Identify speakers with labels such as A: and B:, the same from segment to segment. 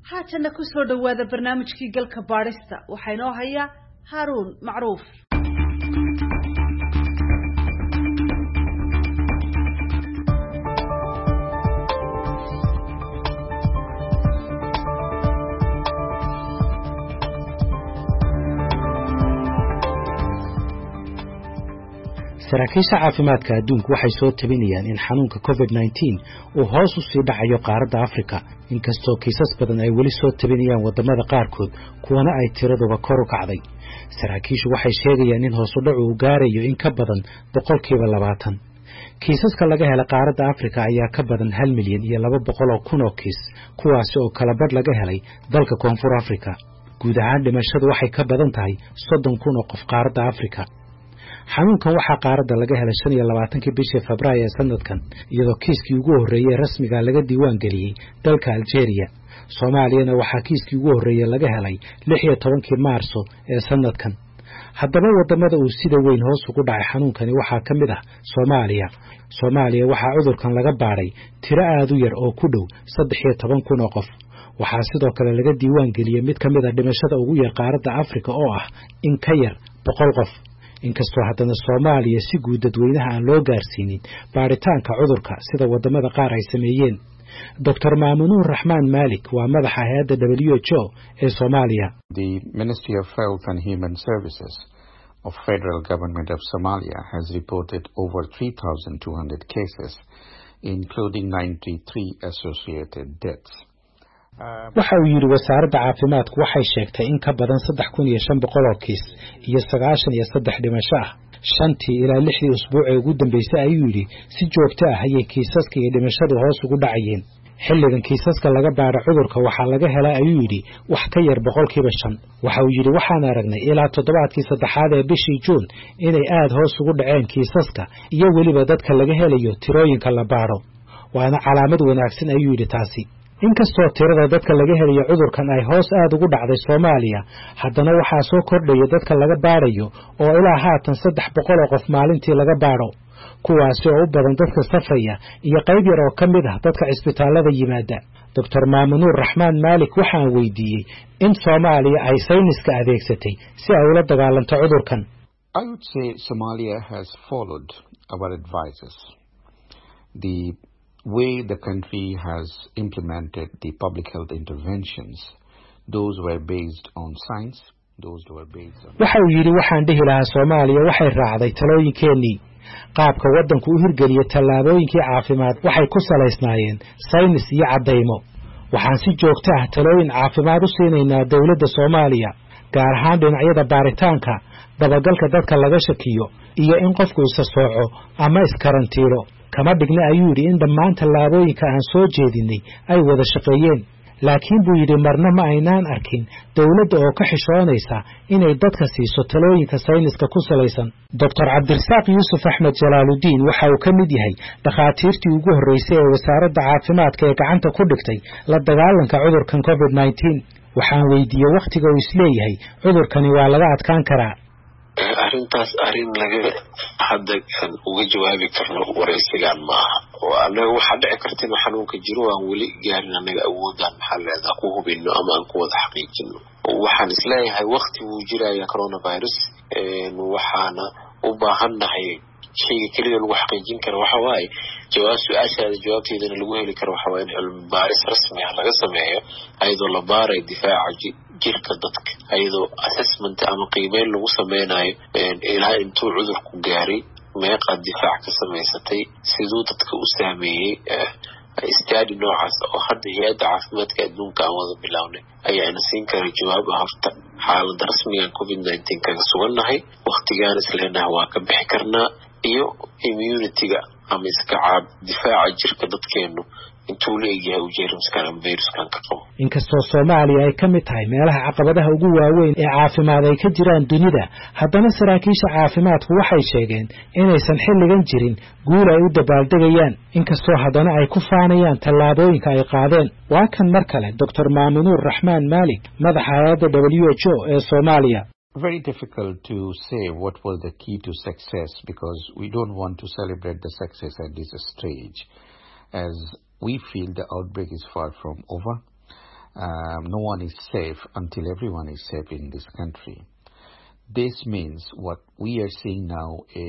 A: haatana ku soo dhowaada barnaamijkii galka baadhista waxaa inoo haya haaruun macruuf
B: saraakiisha caafimaadka adduunku waxay soo tabinayaan in xanuunka covid nneteen uu hoos u sii dhacayo qaaradda afrika inkastoo kiisas badan ay weli soo tabinayaan waddamada qaarkood kuwana ay tiraduba kor u kacday saraakiishu waxay sheegayaan in hoosudhacu uu gaarayo in ka badan boqolkiiba labaatan kiisaska laga helay qaaradda afrika ayaa ka badan hal milyan iyo laba boqol oo kun oo kiis kuwaasi oo kala badh laga helay dalka koonfur afrika guud ahaan dhimashadu waxay ka badan tahay soddon kun oo qof qaaradda afrika xanuunkan waxaa qaaradda laga helay shan iyo labaatankii bishii febraayo ee sanadkan iyadoo kiiskii ugu horreeyey rasmiga laga diiwaan geliyey dalka aljeeriya soomaaliyana waxaa kiiskii ugu horreeyey laga helay lix iyo tobankii maarso ee sanadkan haddaba waddamada uu sida weyn hoos ugu dhacay xanuunkani waxaa ka mid ah soomaaliya soomaaliya waxaa cudurkan laga baadhay tiro aad u yar oo ku dhow saddex iyo toban kun oo qof waxaa sidoo kale laga diiwaan geliyey mid ka mid a dhimashada ugu yar qaaradda afrika oo ah in ka yar boqol qof inkastoo haddana soomaaliya si guud dadweynaha aan loo gaarsiinin baadhitaanka cudurka sida waddamada qaar ay sameeyeen doctor maamunuur raxmaan maalik waa madaxa hay-adda w h o ee soomaaliya
C: The Ministry of Health and Human Services of Federal Government of Somalia has reported over 3,200 cases, including 93 associated deaths.
B: waxa uu yidhi wasaaradda caafimaadku waxay sheegtay in ka badan saddex kun iyo shan boqol oo kiis iyo sagaashan iyo saddex dhimasho ah shantii ilaa lixdii usbuuc ee ugu dambeysay ayuu yidhi si joogto ah ayay kiisaska iyo dhimashadu hoos ugu dhacayeen xilligan kiisaska laga baadha cudurka waxaa laga helay ayuu yidhi wax ka yar boqolkiiba shan waxa uu yidhi waxaan aragnay ilaa toddobaadkii saddexaad ee bishii juun inay aad hoos ugu dhaceen kiisaska iyo weliba dadka laga helayo tirooyinka la baadho waana calaamad wanaagsan ayuu yidhi taasi inkastoo tirada dadka laga helayo cudurkan ay hoos aad ugu dhacday soomaaliya haddana waxaa soo kordhaya dadka laga baadhayo oo ilaa haatan saddex boqol oo qof maalintii laga baadho kuwaasi oo u badan dadka safraya iyo qayb yar oo ka mid ah dadka cisbitaallada yimaada doctor maamunuur raxmaan maalik waxaan weydiiyey in soomaaliya ay sayniska adeegsatay si ay ula dagaalanto cudurkan
C: I would say Somalia has followed our advices. The way the country has implemented the public health interventions, those were based on science, those were based on...
B: waxa uu yidhi waxaan dhihi lahaa soomaaliya waxay raacday talooyinkeennii qaabka waddanku u hirgeliyey tallaabooyinkii caafimaad waxay ku salaysnaayeen saynis iyo caddaymo waxaan si joogto ah talooyin caafimaad u siinaynaa dowladda soomaaliya gaar ahaan dhinacyada baaritaanka dabagalka dadka laga shakiyo iyo in qofku isa sooco ama iskarantiilo kama dhigna ayuu yidhi in dhammaan tallaabooyinka aan soo jeedinay ay wada shaqeeyeen laakiin buu yidhi marna ma aynaan arkin dowladda oo ka xishoonaysa inay dadka siiso talooyinka sayniska ku salaysan doctor cabdirasaaq yuusuf axmed jalaaludiin waxa uu ka mid yahay dhakhaatiirtii ugu horreysay ee wasaaradda caafimaadka ee gacanta ku dhigtay la dagaalanka cudurkan covid nneteen waxaan weydiiyey wakhtiga uu isleeyahay cudurkani waa laga adkaan karaa
D: arrintaas arrin laga hadda uga jawaabi karno wareysigan maaha oo anaga waxaa dhici karta inuu xanuunka jiro aan weli gaarin anaga awoodaan maxaa leedaha ku hubino ama aan ku wada xaqiijino waxaan isleeyahay wakti wuu jiraya coronavirus waxaana u baahannahay shayga keliya lagu xaqiijin karo waxa waaye jawaab su-aashaada jawaabteedana lagu heli karo waxa waaye in cilmi baaris rasmi ah laga sameeyo ayadoo la baarayo difaaca jirka dadka ayadoo assessment ama qiimeyn lagu sameynayo ilaa intuu cudurku gaaray meeqaad difaac ka samaysatay siduu dadka u saameeyey stadi noocaas oo hadda hay-adda caafimaadka adduunka aan wada bilownay ayaana siin kara jawaab ah horta xaalada rasmigan covid nineteen kaga sugannahay waktigaan isleenaha waa ka bixi karnaa iyo immunityga ama iska caab difaaca jirka dadkeenu intuu la egyahay uu jeermiskan ama viruskan ka qabo
B: inkastoo soomaaliya ay ka mid tahay meelaha caqabadaha ugu waaweyn ee caafimaad ay ka jiraan dunida haddana saraakiisha caafimaadku waxay sheegeen inaysan xilligan jirin guul ay u dabaaldegayaan inkastoo haddana ay ku faanayaan tallaabooyinka ay qaadeen waa kan mar kale doctor maamunuur raxmaan maalik madaxa hay-adda w h o ee soomaaliya
C: Very difficult to say what was the key to success because we don't want to celebrate the success at this stage as we feel the outbreak is far from over. Um, no one is safe until everyone is safe in this country. This means what we are seeing now a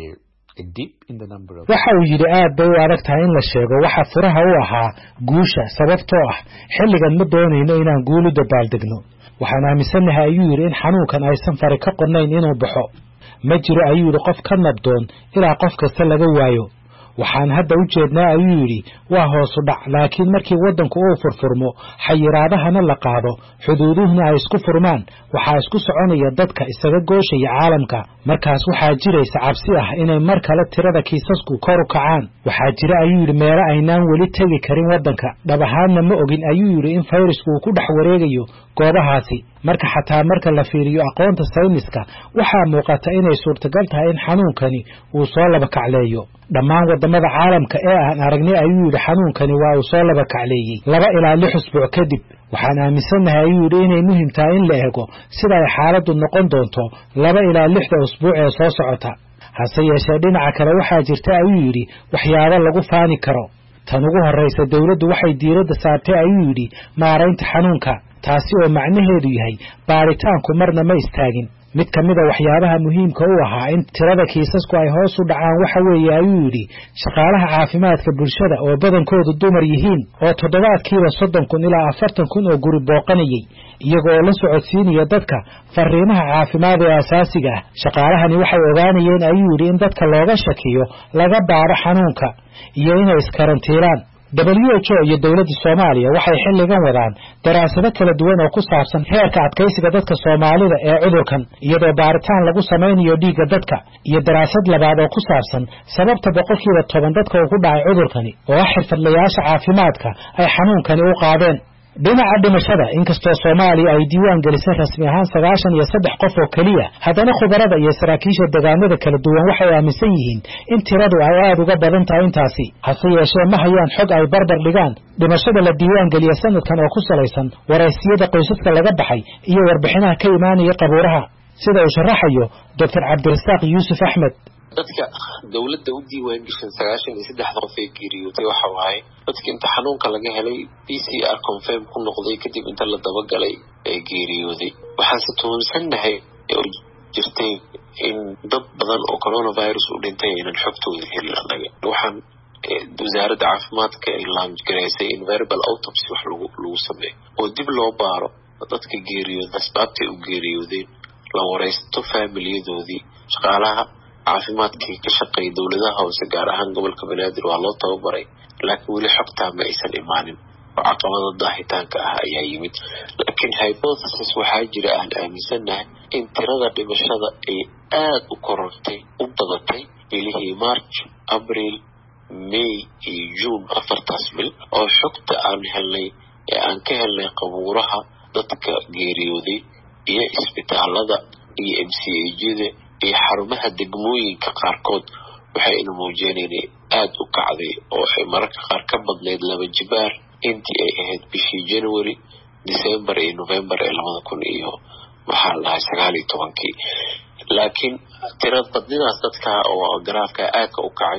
B: waxa uu yidhi aad bay u adag tahay in la sheego waxa furaha u ahaa guusha sababtoo ah xilligan ma doonayno inaan guul u dabaaldegno waxaan aaminsannahay ayuu yidhi in xanuunkan aysan fari ka qornayn inuu baxo ma jiro ayuu yidhi qof ka nabdoon ilaa qof kasta laga waayo waxaan hadda u jeednaa ayuu yidhi waa hoosu dhac laakiin markii waddanku uu furfurmo xayiraadahana la qaado xuduuduhuna ay isku furmaan waxaa isku soconaya dadka isaga gooshaya caalamka markaas waxaa jiraysa cabsi ah inay mar kale tirada kiisasku kor u kacaan waxaa jira ayuu yidhi meelo aynaan weli tegi karin waddanka dhab ahaanna ma ogin ayuu yidhi in fayrasku uu ku dhex wareegayo goobahaasi marka xataa marka la fiiriyo aqoonta sayniska waxaa muuqata inay suurtagal tahay in xanuunkani uu soo laba kacleeyo dhammaan waddamada caalamka ee aan aragnay ayuu yidhi xanuunkani waa uu soo laba kacleeyey laba ilaa lix usbuuc kadib waxaan aaminsannahay ayuu yidhi inay muhim tahay in la eego sida ay xaaladdu noqon doonto laba ilaa lixda usbuuc ee soo socota hase yeeshee dhinaca kale waxaa jirta ayuu yidhi waxyaabo lagu faani karo tan ugu horraysa dowladdu waxay diiradda saartay ayuu yidhi maaraynta xanuunka taasi oo macnaheedu yahay baaritaanku marna ma istaagin mid ka mid a waxyaabaha muhiimka u ahaa in tirada kiisasku ay hoos u dhacaan waxa weeye ayuu yidhi shaqaalaha caafimaadka bulshada oo badankoodu dumar yihiin oo toddobaadkiiba soddon kun ilaa afartan kun oo guri booqanayay iyaga oo la socodsiinaya dadka fariimaha caafimaad ee asaasiga ah shaqaalahani waxay ogaanayeen ayuu yidhi in dadka looga shakiyo laga baadho xanuunka iyo inay iskarantiilaan w h o iyo dowladda soomaaliya waxay xilligan wadaan daraasado kala duwan oo ku saabsan heerka adkaysiga dadka soomaalida ee cudurkan iyadoo baaritaan lagu samaynayo dhiigga dadka iyo daraasad labaad oo ku saabsan sababta boqolkiiba toban dadka uu ku dhacay cudurkani oo ah xirfadlayaasha caafimaadka ay xanuunkani u qaadeen dhinaca dhimashada inkastoo soomaaliya ay diiwaan gelisay rasmi ahaan sagaashan iyo saddex qof oo keliya haddana khubarada iyo saraakiisha deegaanada kala duwan waxay aaminsan yihiin in tiradu ay aada uga badan tahay intaasi hase yeeshee ma hayaan xog ay barbar dhigaan dhimashada la diiwaan geliya sanadkan oo ku salaysan waraysiyada qoysaska laga baxay iyo warbixinaha ka imaanaya qabuuraha sida uu sharaxayo doctor cabdirasaaq yuusuf axmed
D: dadka dowladda u diiwaan gashan sagaashan iyo saddexda qof ee geeriyootay waxa waaye dadka inta xanuunka laga helay b c r confirm ku noqday kadib inta la dabagalay ee geeriyooday waxaanse tuhunsannahay oo jirtay in dad badan oo coronavirus u dhintay aynan xogtooda helin annaga waxaan wasaaradda caafimaadka ay laamgaraysay in verbal autopsy wax lagu lagu sameeyo oo dib loo baaro dadka geeriyooda asbaabtay u geeriyoodeen la waraysto faamiliyadoodii shaqaalaha caafimaadkii ka shaqeeya dowladaha hoose gaar ahaan gobolka banaadir waa loo tababaray laakiin weli xogtaa ma aysan imaanin oo caqabada daahitaanka ah ayaa yimid laakiin hypothesis waxaa jira aan aaminsannahay in tirada dhimashada ay aada u korortay u badatay bilihii march abril may iyo june afartaas bil oo xogta aan helnay ee aan ka helnay qabuuraha dadka geeriyooday iyo isbitaalada iyo m c ajada iyo xarumaha degmooyinka qaarkood waxayna muujiyeen inay aada u kacday oo ay mararka qaar ka badnayd laba jibaar intii ay ahayd bishii january december iyo november ee labada kun iyo maxaa la dhahay sagaal iyo tobankii laakiin tirad badnidaas dadka oo garaafka aadka u kacay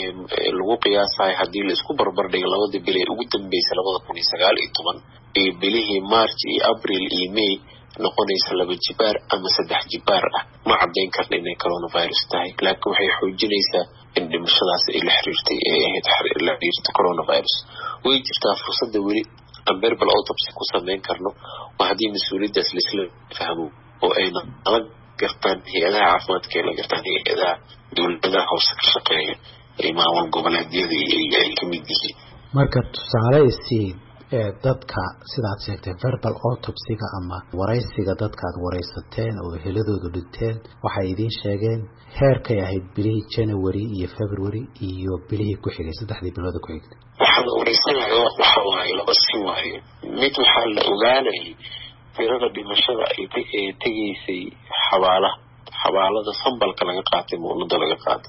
D: lagu qiyaasayo haddii laisku barbardhigo labadii bil ee ugu dambeysay labada kun iyo sagaal iyo toban iyo bilihii march iyo abril iyo may noqonaysa laba jibaar ama saddex jibaar ah ma caddayn karna inay coronavirus tahay laakiin waxay xoojinaysaa in dhimashadaas ay la xiriirtay ee ahayd la xiriirta coronavirus way jirtaa fursadda weli aan verbal autopsy ku samayn karno oo haddii mas-uuliyaddaas laisla fahmo oo ayna nala gartaan hay-adaha caafimaadka ay la gartaan hay-adaha dowladaha hoose ka shaqeeya ee maamul goboleedyada iyo ay ka mid yihiin
B: marka tusaale isii dadka sidaad sheegtay verbal autopsiga ama waraysiga dadka aad waraysateen oo heladoodu dhinteen waxay idiin sheegeen heerkay ahayd bilihii january iyo february iyo bilihii ku xigay saddexdii bilooda ku xigtay
D: waxaa la wareysanaya waxa waaye laba si waaye mid waxaa la ogaanayay tirada dhimashada ee tegaysay xabaalaha xabaalada sambalka laga qaatay muunada laga qaatay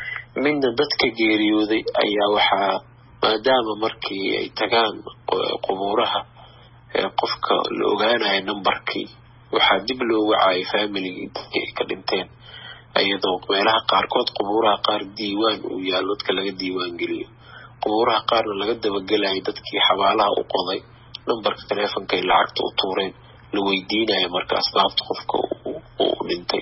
D: midna dadka geeriyooday ayaa waxaa maadaama markii ay tagaan qubuuraha qofka la ogaanayo numbarkii waxaa dib loo wacayay familigii dadkii ay ka dhinteen iyadoo meelaha qaarkood qubuuraha qaar diiwaan uu yaalo dadka laga diiwaan geliyo qubuuraha qaarna laga dabagelayo dadkii xabaalaha u qoday numberka teleefonka ay lacagta u tuureen la weydiinayo marka asbaabta qofka uu dhintay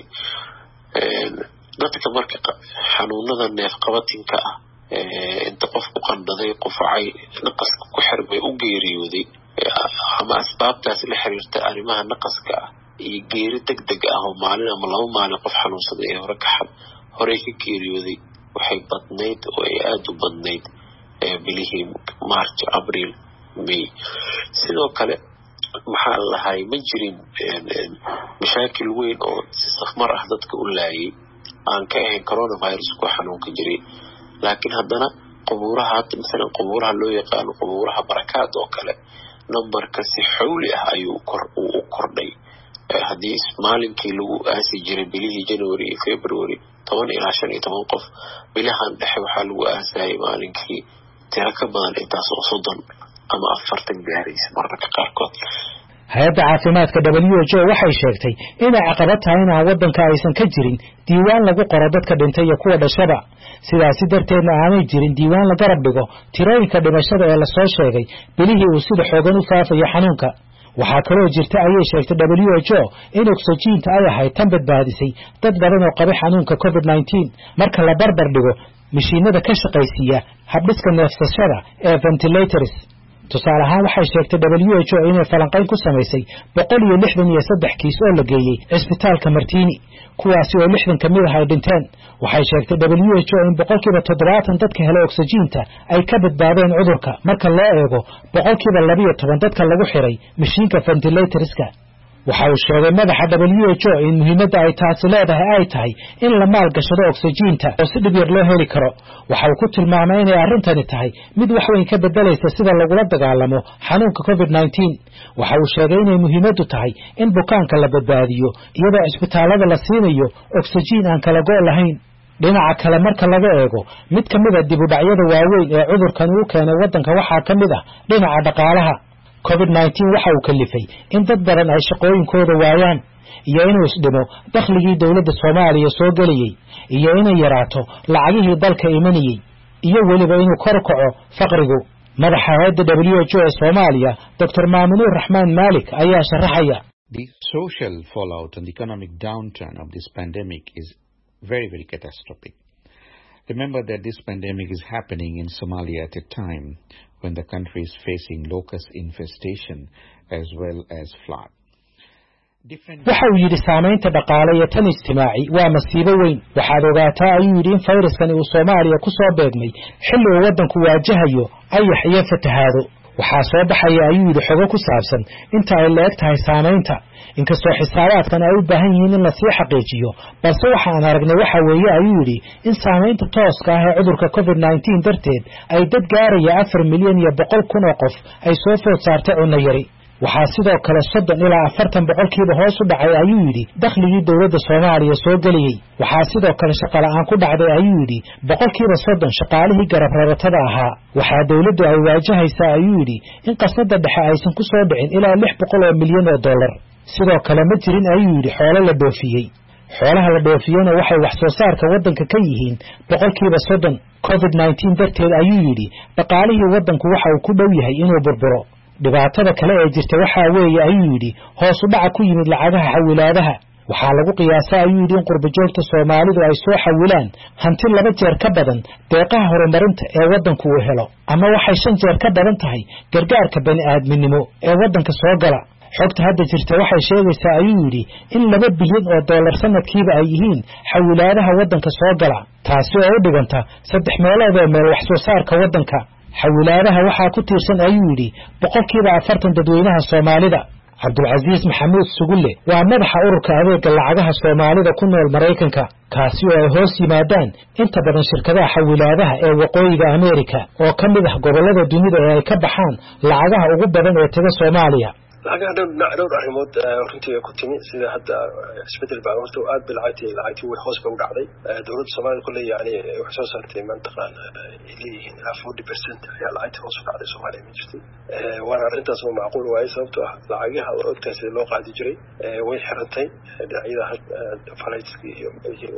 D: dadka marka xanuunada neefqabatinka ah inta qofku qandhaday qufacay naqaska ku xirmay u geeriyooday ama asbaabtaas la xiriirta arrimaha naqaska ah iyo geeri deg deg ah oo maalin ama laba maalin qof xanuunsaday ee hore ka horey ka geeriyooday waxay badnayd oo ay aada u badnayd bilihii march abriil may sidoo kale maxaa lahay ma jirin mashaakil weyn oo si safmar ah dadka u laayay aan ka ahayn coronavirus kuwa xanuunka jiray laakiin haddana qubuuraha hadda masalan qubuuraha loo yaqaano qubuuraha barakaad oo kale numberka si xawli ah ayuu kor uu u kordhay haddii maalinkii lagu aasi jiray bilihii january iyo february toban ilaa shan iyo toban qof bilahan dhexe waxaa lagu aasayay maalinkii tiro ka badan intaas oo soddon ama afartan gaaraysa mararka qaarkood
B: hay-adda caafimaadka w h o waxay sheegtay inay caqabad tahay inaan waddanka aysan ka jirin diiwaan lagu qoro dadka dhintay iyo kuwa dhashaba sidaasi darteedna aanay jirin diiwaan la garab dhigo tirooyinka dhimashada ee lasoo sheegay bilihii uu sida xoogan u faafayo xanuunka waxaa kaloo jirta ayay sheegtay w h o in ogsajiinta ay ahayd tan badbaadisay dad badan oo qaba xanuunka covid nneteen marka la barbar dhigo mashiinada ka shaqaysiiya habdhiska neefsashada ee ventilators tusaale ahaan waxay sheegtay w h o inay falanqayn ku samaysay boqol iyo lixdan iyo saddex kiis oo la geeyey cisbitaalka martiini kuwaasi oo lixdan ka mid ah ay dhinteen waxay sheegtay w h o in boqolkiiba toddobaatan dadka hela ogsajiinta ay ka badbaadeen cudurka marka loo eego boqolkiiba labiyo toban dadka lagu xiray mashiinka ventilatorska waxa uu sheegay madaxa w h o in muhiimadda ay taasi leedahay ay tahay in la maalgashado ogsajiinta oo si dhib yar loo heli karo waxa uu ku tilmaamay inay arrintani tahay mid wax weyn ka bedelaysa sida lagula dagaalamo xanuunka covid nneteen waxa uu sheegay inay muhiimaddu tahay in bukaanka la badbaadiyo iyadoo cisbitaallada la siinayo ogsajiin aan kala go' lahayn dhinaca kale marka laga eego mid ka mid a dibudhacyada waaweyn ee cudurkan uu keenay waddanka waxaa ka mid ah dhinaca dhaqaalaha covid nneteen waxa uu kalifay in dad badan ay shaqooyinkooda waayaan iyo inuu isdhimo dakhligii dowladda soomaaliya soo gelayey iyo inay yaraato lacagihii dalka imanayey iyo weliba inuu kor kaco faqrigu madaxa hay-adda w h o ee soomaaliya doctor maamunuur raxmaan maalik ayaa sharaxaya
C: The social fallout and economic downturn of this pandemic is very, very catastrophic. Remember that this pandemic is happening in Somalia at a time when the country is facing locust infestation as well as flood.
B: waxa uu yidhi saamaynta dhaqaale iyo tan ijtimaaci waa masiibo weyn waxaad ogaataa ayuu yidhi in fayraskani uu soomaaliya ku soo beegmay xilli uu waddanku waajahayo ayax iyo fatahaado waxaa soo baxaya ayuu yidhi xogo ku saabsan inta ay la eg tahay saamaynta inkastoo xisaabaadkan ay u baahan yihiin in lasii xaqiijiyo balse waxaan aragnay waxa weeye ayuu yidhi in saamaynta tooska ah ee cudurka covid nneteen darteed ay dad gaaraya afar milyan iyo boqol kun oo qof ay soo food saartay cunno yari waxaa sidoo kale soddon ilaa afartan boqolkiiba hoos u dhacay ayuu yidhi dakhligii dowladda soomaaliya soo gelayey waxaa sidoo kale shaqola'aan ku dhacday ayuu yidhi boqolkiiba soddon shaqaalihii garab rabatada ahaa waxaa dowladdu ay waajahaysaa ayuu yidhi in qasnada dhexe aysan ku soo dhicin ilaa lix boqol oo milyan oo dollar sidoo kale ma jirin ayuu yidhi xoolo la dhoofiyey xoolaha la dhoofiyena waxay wax soo saarka waddanka ka yihiin boqolkiiba soddon covid nneteen darteed ayuu yidhi dhaqaalihii waddanku waxa uu ku dhow yahay inuu burburo dhibaatada kale ee jirta waxaa weeye ayuu yidhi hoos u dhaca ku yimid lacagaha xawilaadaha waxaa lagu qiyaasa ayuu yidhi in qurbajoogta soomaalidu ay soo xawilaan hanti laba jeer ka badan deeqaha horumarinta ee waddanku uu helo ama waxay shan jeer ka badan tahay gargaarka bani aadminimo ee waddanka soo gala xogta hadda jirta waxay sheegaysaa ayuu yidhi in laba bilyan oo dollar sanadkiiba ay yihiin xawilaadaha waddanka soo gala taasi oo u dhiganta saddex meelood oo meel wax soo saarka waddanka xawilaadaha waxaa ku tiirsan ayuu yidhi boqolkiiba afartan dadweynaha soomaalida cabdulcasiis maxamuud sugulle waa madaxa ururka adeega lacagaha soomaalida ku nool maraykanka kaasi oo ay hoos yimaadaan inta badan shirkadaha xawilaadaha ee waqooyiga ameerika oo ka mid ah gobollada dunida ee ay ka baxaan lacagaha ugu badan ee taga soomaaliya
E: lacagaha dhowr dhinac dhowr arrimood runtii ku timi sida hadda isbedel baa horta aad ba lacagtii lacagtii way hoos ba u dhacday dowladda soomaalida kulle yani waxay soo saartay mantaqaan ay leeyihiin ilaa forty percent ayaa lacagtii hoos u dhacday soomaaliya ma jirtay waana arrintaas ma macquul waaye sababtoo ah lacagaha ogtaa sida loo qaadi jiray way xirantay dhinacyada falayskii iyo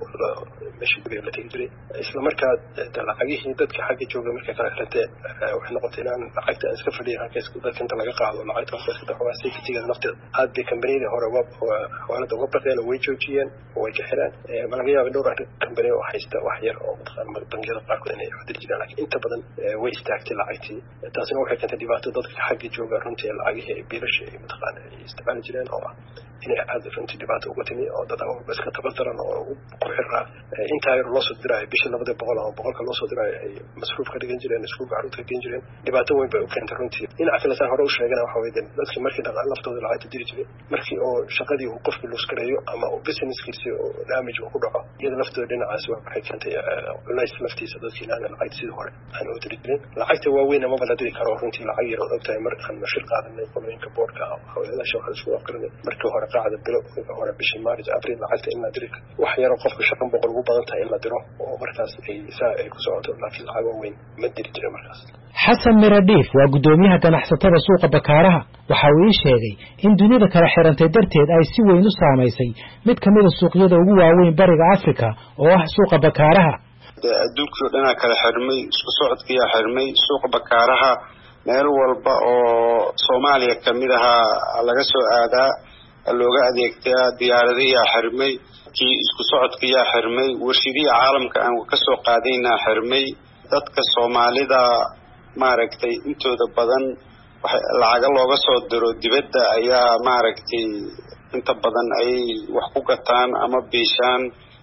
E: meeshii guriga la tegi jiray isla markaa lacagihii dadka xagga jooga markay kala xiranteen waxay noqotay inaan lacagta aan iska fadhiya halkaas dadka inta laga qaado lacagta halkaas ka dhaxwaa safetyga nafteeda aad bay kambaniyada hore xawaalada uga baqeen oo way joojiyeen oo way ka xireen ma laga yaaba dhowr kambani oo haysta wax yar oo mataqaan bangiyada qaarkood inay xudiri jiraan laakiin inta badan way istaagtay lacagtii taasina waxay keentay dhibaato dadka xagga jooga runtii lacagihii biilasha ay mataqaan ay isticmaali jireen oo ah inay aad runtii dhibaato uga timi oo dad awalba iska tabardaran oo ku xiraa intaa yar loo soo diraayo bishii labada boqol ama boqolka loo soo diraayo ay masruuf ka dhigan jireen iskuulka carruurta ka gen jireen dhibaato weyn bay u keentay runtii dhinaca kale saan hore u sheegana waxa weye dadkii markii laftooda lacagta diri jiray markii oo shaqadii uu qofkii luuskareeyo ama uu businesskiisi oo damage uu ku dhaco iyada laftooda dhinacaas waxay keentay culays laftiisa dadkii inaana lacagta sidii hore aan u diri jirin lacagta waaweyn amaba la diri karo runtii lacag yar ood ogtahay mar aan shir qaadanay qolooyinka boorka haweenadaasha waxaa isku aqrinay markii hore qaacda bilo hore bishii maaris abril lacagta in la diri wax yaroo qofka shan boqol ugu badan tahay in la diro oo markaas ay saa ay ku socoto laakiin lacag waaweyn ma diri jirin markaas
B: xasan miradhiif waa guddoomiyaha ganacsatada suuqa bakaaraha waxa uu ii sheegay in dunida kala xirantay darteed ay si weyn u saamaysay mid ka mida suuqyada ugu waaweyn bariga africa oo ah suuqa bakaaraha
F: adduunkii o dhanaa kala xirmay isku socodkiyaa xirmay suuqa bakaaraha meel walba oo soomaaliya kamid ahaa laga soo aadaa looga adeegtaa diyaaradayaa xirmay kii isku socodkayaa xirmay warshidihii caalamka aan kasoo qaadaynaa xirmay dadka soomaalida maaragtay intooda badan lacaga looga soo diro dibadda ayaa maaragtay inta badan ayay wax ku gataan ama biishaan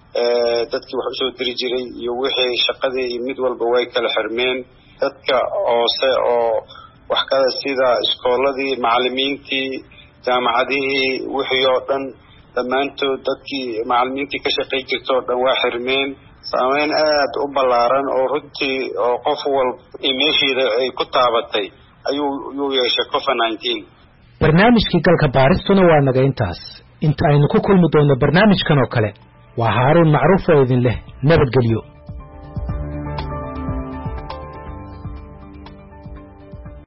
F: dadkii wax usoo diri jiray iyo wixii shaqadii iyo mid walba way kala xirmeen dadka hoose oo wax kada sida iskooladii macalimiintii jaamacadihii wixii oo dhan dhammaantood dadkii macalimiintii ka shaqay jirta oo dhan waa xirmeen saameyn aad u ballaaran oo runtii oo qof walba meeshiida ay ku taabatay ayuu yuu yeeshay covid nineteen
B: barnaamijkii galka baaristuna waa naga intaas inta aynu ku kulmi doonno barnaamijkan oo kale waa haaruun macruuf oo idin leh nabadgelyo